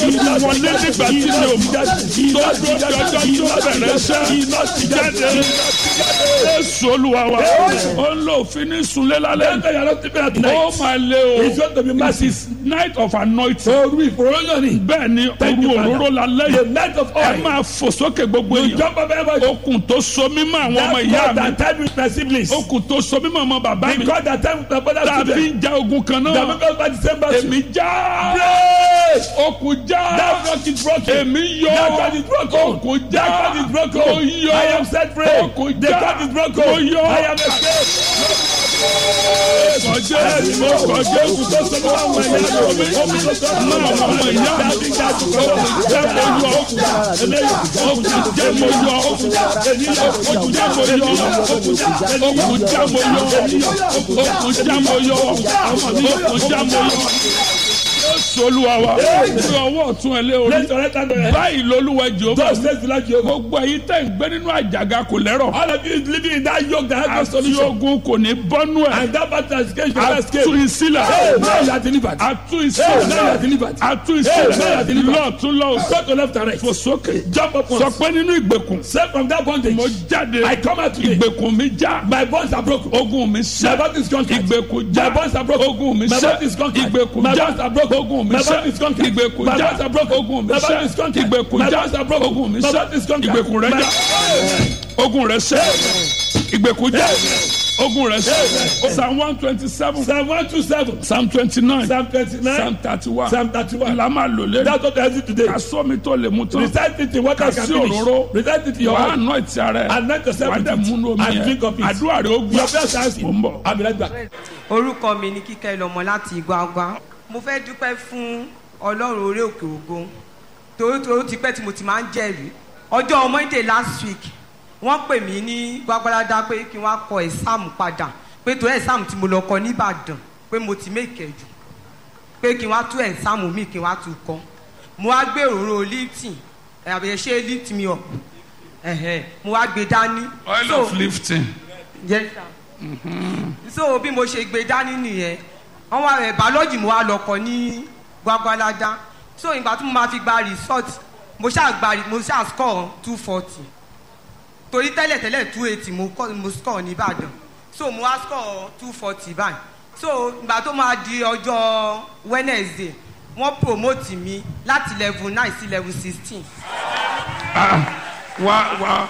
wọlé nígbà tí mi ò mọ̀ tó dúró di ọjọ́ tó bẹ̀rẹ̀ iṣẹ́ jáde Jésù Olúwa wa ó ń lò òfin ní sunlé lálẹ́ Enter your Lord at ó night. máa lé o It's going to be it massive. is night of anointing Òru ìfòròyìn ni. bẹ́ẹ̀ ni Thank you, òru Father. òróró lálẹ́ The yìí night of ẹ oil. máa fò sókè gbogbo You èèyàn jump up everybody. okùn tó so mímọ́ àwọn ọmọ That ìyá God mi that time with my siblings. okùn tó so mímọ́ ọmọ bàbá mi The God that time with my brother tàbí children. ń ja ogun kan That náà make us by December. èmi já Praise. okùn já That God is broken. èmi yọ That God is broken. okùn já That God is broken. mo yọ I am set free. okùn The já God is broken. mo yọ I am escaped. kọjá mo kọjá okùn tó so mímọ́ àwọn ìyá mi mọ́ àwọn ọmọ ìyá mi okùn já mo yọ okùn já mo yọ okùn já mo yọ okùn já mo yọ okùn já mo yọ okùn já mo yọ okùn já mo yọ Jésù Olúwa wa ní ọwọ́ ọ̀tún ẹ lé orí Let's correct that. Just báyìí lolúwa Jèhófà says the Lord Jehovah. gbogbo èyí tẹ̀ ń gbé nínú àjàgà kò lẹ́rọ̀ All of you is living in that yoke that has no àti solution. ogun kò ní bọ́nú ẹ̀ And that battle has escaped your escape. àtú ìsílẹ̀ Hey, now you are delivered. àtú Hey, now you ìsílẹ̀ are delivered. àtú Hey, now you ìsílẹ̀ are delivered. lọ́ọ̀tún lọ́ọ̀sì Go to left and right. fò sókè Jump up sọ once. pé nínú ìgbèkùn Say from that bondage. mo jáde I come out today. ìgbèkùn mi já My bonds are broken. ogun mi My sẹ́ body is conquered. ìgbèkùn My já bonds are broken. ogun mi My sẹ́ body is conquered. ìgbèkùn My já bonds are broken. ogun mi My sẹ́ body is conquered. ìgbèkùn My já bonds are broken. ogun mi My sẹ́ body is conquered. ìgbèkùn My já bonds are broken. ogun mi My sẹ́ body is conquered. ìgbèkùn rẹ My- já ogun rẹ sẹ́ ìgbèkùn já ogun rẹ sẹ́ psalm one twenty seven Psalm 127. psalm twenty nine Psalm 29. psalm thirty one Psalm 31. la máa lò lé That's what I see today. ká sọ mi tó lè mú tán Recite it in what I can Kasi finish. òróró. Recite it in your wàá heart. nọ ìtì ara ẹ Anoint yourself wàá with dẹ̀ it. múnú omi And drink of yẹn it. àdúrà rẹ ó gbà Your best answer. Mo ń bọ̀. I'll be right back. orúkọ mi ni kíkẹ́ lọ́mọ láti Igwagwa mo fẹ́ dúpẹ́ fún ọlọ́run orí òkè ògo torí torí ó ti pẹ́ tí mo ti máa ń jẹ́rìí ọjọ́ Monday last week wọ́n pè mí ní gbàgbọ́dá pé kí wọ́n á kọ ẹ̀sáàmù padà pé torí ẹ̀sáàmù tí mo lọ kọ nìbàdàn pé mo ti mẹ́kẹ̀ jù pé kí wọ́n á tú ẹ̀sáàmù mi kí wọ́n á tú kọ́ mo wá gbé òróró lifting àbẹ̀yẹ ṣe lift me up ẹ̀hẹ̀, mo wá gbé dání. oil So- of lifting Yes, sir. so bí mo ṣe gbé dání nìyẹn wọn wá rẹ bàọ́lọ́jì mo wá lọkọ ní gbàgbàládá so ìgbà tí mo máa fi gba result mo ṣáà gba mo ṣáà score two forty torí tẹ́lẹ̀tẹ́lẹ̀ two eighty mo kọ́ mo score ní Ìbàdàn so mo wá score two forty báyìí so ìgbà tó máa di ọjọ́ Wednesday wọ́n promote mi láti level nine sí level sixteen. wá wá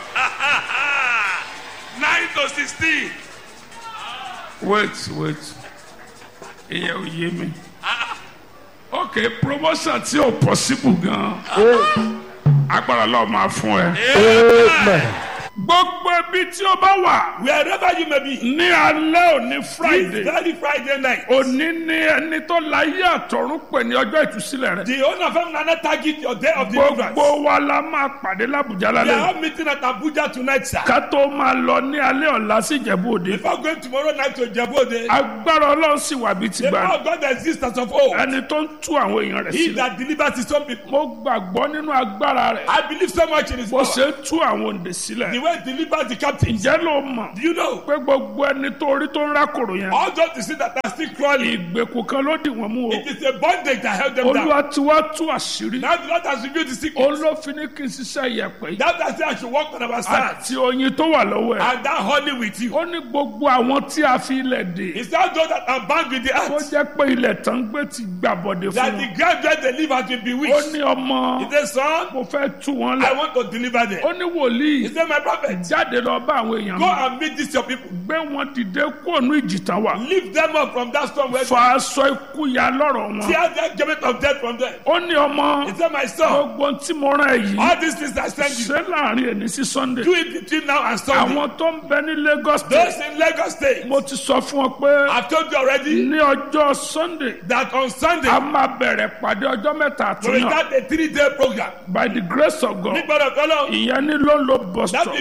Nine to sixteen. wait wait ìyẹn ò yé mi ok promotion tí ò possible gan agbára lọ́ọ́ máa fún ẹ gbogbo ibi tí o bá wà Wherever you may be. ní alẹ́ òní This Friday very Friday night. òní ní ẹni tó láyé àtọ̀run pè ní ọjọ́ ìtúsílẹ̀ rẹ̀ The owner of Nana target your day of deliverance. gbogbo wa la máa pàdé l'Abuja We are lálẹ́ all meeting at Abuja tonight, sir. ká tó máa lọ ní alẹ́ ọ̀la sí Ìjẹ̀bú Òde Before going tomorrow night to Jebode, agbára Ọlọ́run sì wà bí ti the gbà power of God exists as of old. ẹni tó ń tú àwọn èèyàn rẹ̀ He sílẹ̀ that delivers his own people. mo gbàgbọ́ nínú agbára rẹ̀ I believe so much in his bó power. ṣe ń tú àwọn òǹdè The sílẹ̀ way he delivers the captives. ǹjẹ́ ló mọ̀ Do you know? pé gbogbo ẹni tó rí tó ń rákòrò yẹn All those you see that are still crawling. ìgbèkùn kan ló dì wọ́n mú o It is a bondage that held them down. olúwa ti wá tú àṣírí Now the Lord has revealed the secret. olófin ní kí n ṣiṣẹ́ ìyẹ̀pẹ̀ yìí That I say I should walk on our side. àti oyin tó wà lọ́wọ́ ẹ̀ And that honey with you. ó ní gbogbo àwọn tí a fi ilẹ̀ dè It's not those that are bound with the tó earth. jẹ́ pé ilẹ̀ tán gbé ti gbàbọ̀dé fún That wọn the ground where they live has been ó bewitched. ní ọmọ He said, son, mo fẹ́ tú wọn I lẹ̀ want to deliver them. ó ní wòlíì He said, my prophet, jáde lọ bá àwọn èèyàn go mi and meet these your people. gbé wọn dìde kúrò ní ìjì tán wà Lift them up from that storm where fa aṣọ ikú ya lọ́rọ̀ wọn tear that garment of death from them. ó ní ọmọ He said, my son, gbogbo tí mo rán ẹ yìí all these things I send you, ṣé láàrin ẹni sí Sunday do it between now and Sunday. àwọn tó ń bẹ ní Lagos Those State in Lagos State, mo ti sọ fún ọ pé I've told you already ní ọjọ́ Sunday that on Sunday, a máa bẹ̀rẹ̀ pàdé ọjọ́ mẹ́ta we will àtúnyàn start a three-day program. by the grace of God Nígbàdàn kọ́lọ́, ìyẹn ní ló ń lo bus that stop will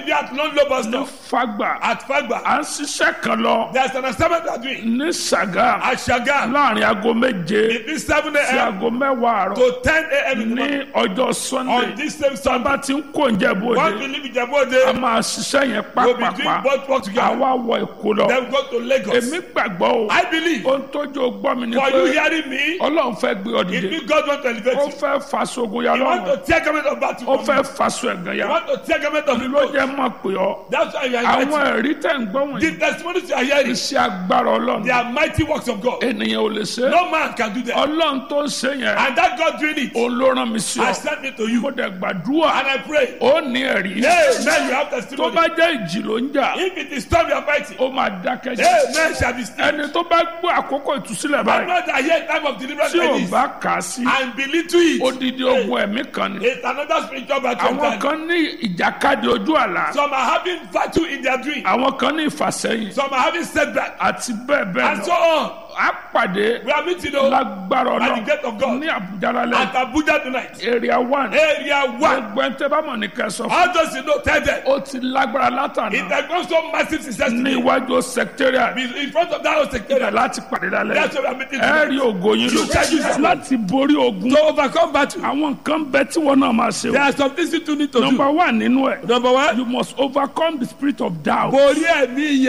be at Lone Low bus ní stop fagba at Fagba. à ń ṣiṣẹ́ kan lọ There's an assignment we are doing ní sàgá at Shagam láàrin aago méje between 7 sí a.m. aago mẹ́wàá àárọ̀ to 10 a.m. in the morning. ní ọjọ́ On sunday this same tá a Sunday, bá ti ń kó oúnjẹ once we bóde leave a Ijebode, máa ṣiṣẹ́ yẹn we'll be doing pápápá both work together. àwa wọ èkó lọ Then we go to Lagos. èmi gbàgbọ́ o I believe ohun tójú gbọ́ mi ni for you pé hearing me, ọlọ́run fẹ́ gbé ọ it dìde means God want to elevate ó you. fẹ́ faṣọ ogun ya You want lọ́rùn to tear garment of battle ó from fẹ́ me. faṣọ ẹ̀gàn You ya want to tear garment of ló reproach. jẹ́ mọ̀ pé ọ That's why you are àwọn invited. ẹ̀rí tẹ̀ ń gbọ́ wọ̀nyí The testimonies you are hearing, iṣẹ́ agbára ọlọ́run they are mighty works of God. ènìyàn ò lè ṣe No man can do that. ọlọ́run tó ń ṣe yẹn And that God doing it, òun ló rán mi sí I ọ sent me to mo you. dẹ̀ gbàdúrà And I pray, ó ní ẹ̀rí Amen, you have tó testimony. bá jẹ́ ìjì ló ń jà If it is storm you are fighting, ó máa dákẹ́ jẹ́ Amen shall be still. ẹni tó bá gbọ́ àkókò ìtúsílẹ̀ I báyìí know that here time of deliverance tí ò like this, bá kà á sí and believe to it. odidi ogun ẹ̀mí kan ni It's another spiritual battle. àwọn entirely. kan ní ìjàkadì ojú àlá Some are having battle in their dream. àwọn kan ní ìfàsẹ́yìn Some are having setback. àti bẹ́ẹ̀ bẹ́ẹ̀ And so lọ on. á pàdé We are meeting though lágbára By the ọlọ́run gate of God. ní àbújá lálẹ́ at Abuja tonight. area one Area one. gbogbo ẹni tẹ́ bá mọ̀ ní kẹsàn fún How does you know? Tell them. ó ti lágbára It látàná has gone so massive since ní yesterday. iwájú secretariat In front of that house ibẹ̀ secretariat. láti pàdé lálẹ́ That's why we are meeting ẹ tonight. rí ògo yín You tell you lò something. láti borí ogun To overcome battle. àwọn nǹkan bẹ tí wọn náà máa ṣe There o are some things you two need to number do. one nínú ẹ Number one. you must overcome the spirit of doubt Borí ẹ̀mí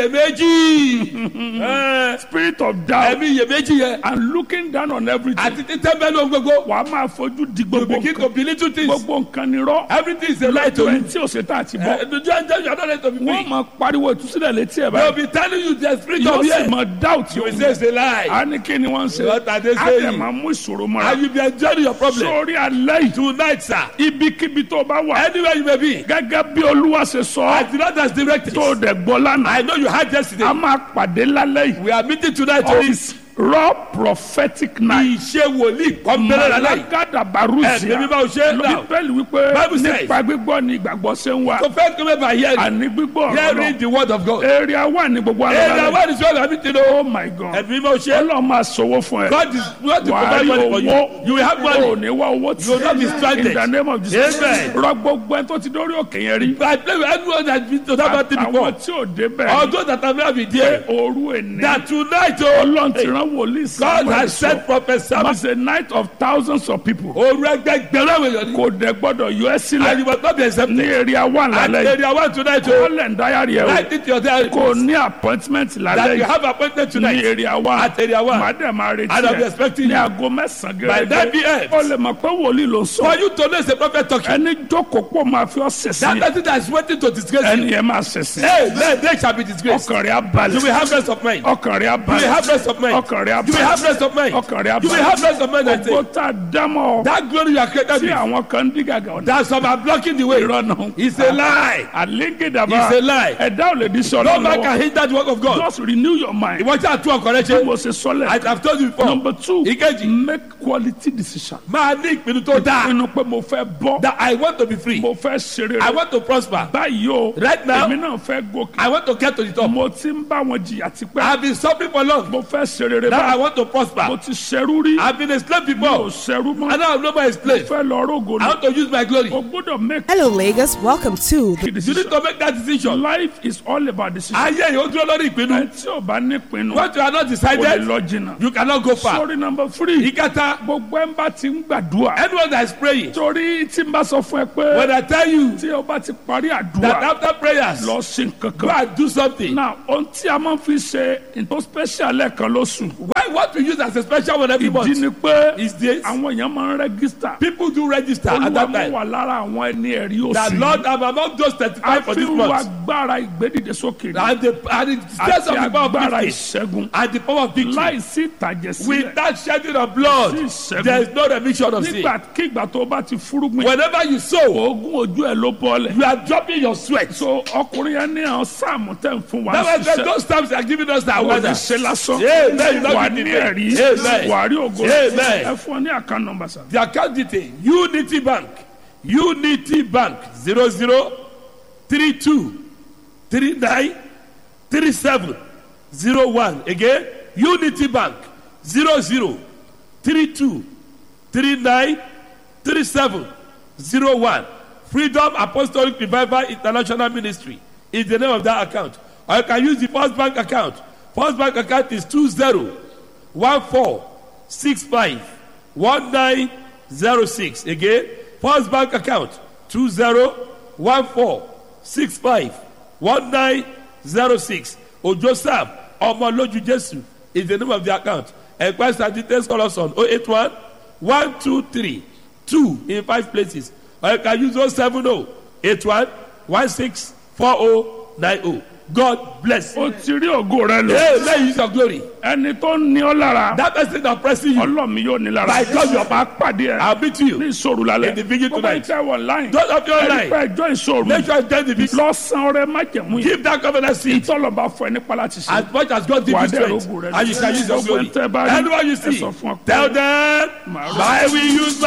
iyèméjì. Eh, spirit of doubt Ẹ̀mí iyèméjì yẹn. and looking down on everything Àti títẹ́ bẹ́ẹ̀ ló ń gbogbo. wàá máa fojú di You gbogbo begin nǹkan to believe two things. gbogbo nǹkan ni rọ Everything is a lie to ẹni you. tí o ṣe tá àti Eh, bọ The judge you are not ready to be wọn free. máa pariwo ìtúsílẹ̀ létí ẹ̀ They will báyìí be telling you the spirit yóò of sì fear. máa doubt You will yóò say it's a lie. a ní kí ni wọ́n ń ṣe What are they a dẹ̀ saying? máa mú ìṣòro mọ́ra And you be enjoying your problem. sórí alẹ́ yìí Tonight, sir. ibikíbi tó bá wà Anywhere you may be. gẹ́gẹ́ bí olúwa ṣe sọ As the Lord has directed. tó dẹ̀ gbọ́ lánàá I know you had yesterday. a máa pàdé lálẹ́ yìí We are meeting tonight to on this. raw prophetic night Ìṣe wòlíì kọ́ńbẹ́rẹ́ lálẹ́. malagada Ẹ̀mí barusia mímọ́ ò ṣe é náà. bíbélì wípé Bible says- nípa gbígbọ́ ni ìgbàgbọ́ ṣe ń wá So first come by hearing. àní gbígbọ́ ọ̀rọ̀ Hearing náà the word of God. area wà ní gbogbo Area ara one is where we are meeting o. oh my god Ẹ̀mí mímọ́ ò ṣe é. ọlọ́run máa sọ̀wọ́ fún ẹ God is going to wàá provide rí money for you. owó You will have o money. ní wá owó tí You will not be stranded. in the name of Jesus Amen. rọ gbogbo ẹni tó ti dórí òkè yẹn rí I play with anyone that has been to that mountain àwọn before. tí ò débẹ̀ Although that I may have been there. òru èní That tonight o. ọlọ́run ti rán wòlíì God Samuel has sent sọ prophet Samuel. was a night of thousands of people Oru ẹgbẹgbẹ̀rún àwọn èèyàn ni. kò dẹ̀ gbọ́dọ̀ yọ ẹ́ And sílẹ̀ you must not be accepted. ní area one And lálẹ́ yìí area one tonight o. kọ́lẹ̀ ń dáyàrí ẹ̀ o Write it to your diary. kò ní appointment lálẹ́ That you yìí have appointment ní tonight. area one At area one. màá dẹ̀ máa retí And I'll be ẹ̀ expecting ní you. aago mẹ́sàn-án By gẹ́gẹ́ 9 p.m. ó lè mọ̀ pé wòlíì ló sọ For you to know it's a prophet talking. ẹni jókòó pọ̀ máa fi ọ́ That sẹ̀sìn person that is waiting to disgrace ẹni you. yẹn máa sẹ̀sìn Hey, then they shall be disgraced. ọkàn rẹ̀ á balẹ̀ You will have rest of mind. ọkàn rẹ̀ á You will have balẹ̀ rest of mind. ọkàn rẹ̀ á You will have balẹ̀ rest of mind. ọkàn rẹ̀ á You will have balẹ̀ rest of mind. I gbogbo say. tá a dámọ̀ That glory you are created tí with. àwọn kan ń dí gàgà ọ̀dà That some are blocking the way. ìrọ̀nà It's a lie. àlégédàbà It's a lie. ẹ̀dá ò lè di sọ̀rọ̀ No man lọ́wọ́ can hinder the work of God. just renew your mind Ìwọ́n tí a tún ọkọ̀ rẹ bí ṣe. mo ṣe sọ́lẹ̀ I have told you before. number two Ìkejì. make quality decision Máa ní ìpinnu tó dáa. pinnu pé mo fẹ́ bọ́ That I want to be free. mo fẹ́ ṣeré I rẹ̀ want to prosper. báyìí o Right now- èmi náà fẹ́ gòkè I want to get to the top. mo ti ń bá wọn jìyà I tipẹ́ have been suffering for long. mo fẹ́ ṣeré rẹ̀ Now I báyìí want to mo prosper. ti ṣerú rí I have been a slave mi ò before. ṣerú mọ́ And now I'm no more a slave. fẹ́ lọ rógo I ni want to use my glory. o gbọ́dọ̀ make Hello, Lagos. Welcome to the the You decision need to make that decision. life is all about decision Ayé yìí ó dúró lórí ìpinnu. ẹ tí o bá ní pinnu What you are not o lè decided, lọ jìnnà you cannot go far. sorry number three Ìkẹta, gbogbo ẹ̀ ń bá ti ń gbàdúrà anyone that is praying, torí tí n bá sọ fún ẹ pé when I tell you tí o bá ti parí that àdúrà after prayers, lọ sí go kankan and do something. na ohun tí a máa fi ṣe nǹkan special lẹ́ẹ̀kan lóṣù Why what we use as a special one every ìdí month ni pé is this. àwọn èèyàn máa ń rẹ́gísítà People do register at olúwa that mú time. wà lára àwọn ẹni ẹ̀rí That oṣù Lord, yìí I'm among those 35 for this àfihàn month. agbára ìgbédìde sókè ni And the, and the stress àti of the power of agbára victory. ìṣẹ́gun And the power of victory. láìsí ìtàjẹ̀ sílẹ̀ Without shedding of blood, Sí ìṣẹ́gun. there is no remission of sin. nígbàkigbà tó bá ti fúrúgbìn Whenever you sow, oògùn ojú ẹ̀ ló bọ́ọ̀lẹ̀ you are dropping your sweat. so ọkùnrin yẹn ní àwọn sáàmù tẹ̀ ń fún wa That was ṣiṣẹ́ those times are giving us that wọ́n weather. ní ṣe lásán Amen. You wà don't ní need it. ẹ̀rí Amen. wà á rí ògo Amen. ẹ fún ọ ní àkàn nọmba sá. The account detail Unity Bank Unity Bank zero zero three two three nine three seven zero one again Unity Bank zero zero three two three nine three seven zero one freedom apostolic revival international ministry is the name of that account or you can use the first bank account first bank account is two zero one four six five one nine zero six again first bank account two zero one four six five one nine zero six ojo sam ọmọlójú jésù is the name of the account enquest and details call us on oh eight one one two three two in five places or you can use oh seven oh eight one one six four oh nine oh god bless you. ó ti rí ògo rẹ lò hey may you use your glory ẹni tó ní ọ lára that person that pressing you ọlọ́mi yóò ní lára By God, you are- máa pàdé ẹ i'll meet you ní ìṣòro lálẹ́ In the beginning Gbogbo tonight. ìtẹ́ wọ̀ láyìn those of you ẹni online pẹ́ ẹjọ́ ìṣòro make sure you join the visit lọ́sàn-án rẹ má jẹ̀mú yìí give that covenant seed ìtọ́lọ́ba fún ẹ nípa láti ṣe as much as God give Wà á you dẹ̀ strength rógùn rẹ. and you shall use your Gbogbo glory ẹ̀ tẹ́ bá rí, anyone you ẹ see sọ fún ọ pé- tell them Màá rò- I will use